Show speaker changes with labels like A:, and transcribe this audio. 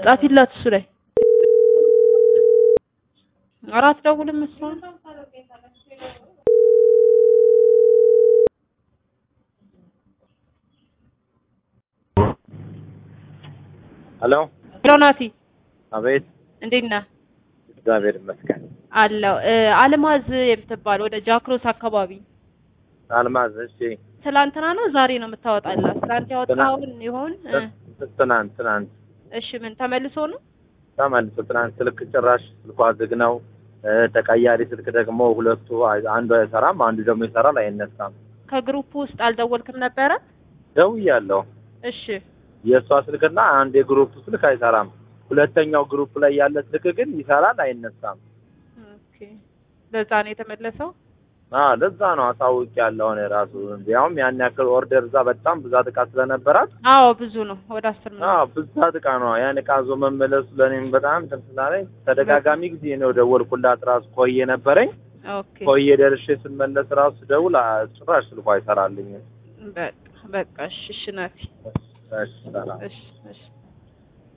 A: ጻፊላት እሱ ላይ አራት ደውልም እሷ
B: ሄሎ
A: ሄሎ ናቲ
B: አቤት
A: እንዴት ነህ?
B: እግዚአብሔር ይመስገን
A: አለው አልማዝ የምትባል ወደ ጃክሮስ አካባቢ
B: አልማዝ እሺ
A: ትላንትና ነው ዛሬ ነው የምታወጣላት? ትላንት ያወጣውን ይሆን? እ
B: ትናንት ትናንት
A: እሺ ምን ተመልሶ ነው?
B: ተመልሶ ትናንት ስልክ ጭራሽ ስልኳ ዝግ ነው እ ተቀያሪ ስልክ ደግሞ ሁለቱ አንዱ አይሰራም አንዱ ደግሞ ይሰራል አይነሳም
A: ከግሩፕ ውስጥ አልደወልክም ነበረ?
B: ደውያለሁ
A: እሺ
B: የእሷ ስልክና አንድ የግሩፕ ስልክ አይሰራም ሁለተኛው ግሩፕ ላይ ያለ ስልክ ግን ይሰራል አይነሳም
A: ኦኬ ለዛ ነው የተመለሰው።
B: አዎ ለዛ ነው አሳውቅ ያለው እኔ ራሱ ያውም ያን ያክል ኦርደር እዛ በጣም ብዛት እቃ ስለነበራት
A: አዎ ብዙ ነው ወደ አስር ነው።
B: አዎ ብዛት እቃ ነው ያን እቃ ዞ መመለሱ ለእኔም በጣም እንትን ስላለኝ ተደጋጋሚ ጊዜ ነው ደወልኩላት ራሱ ቆየ ነበረኝ
A: ኦኬ
B: ቆየ ደርሼ ስመለስ ራሱ ደውል አ- ጭራሽ ስልኳ አይሰራልኝም
A: በቃ በቃ እሺ እሺ ናቲ
B: እሺ ሰላም
A: እሺ እሺ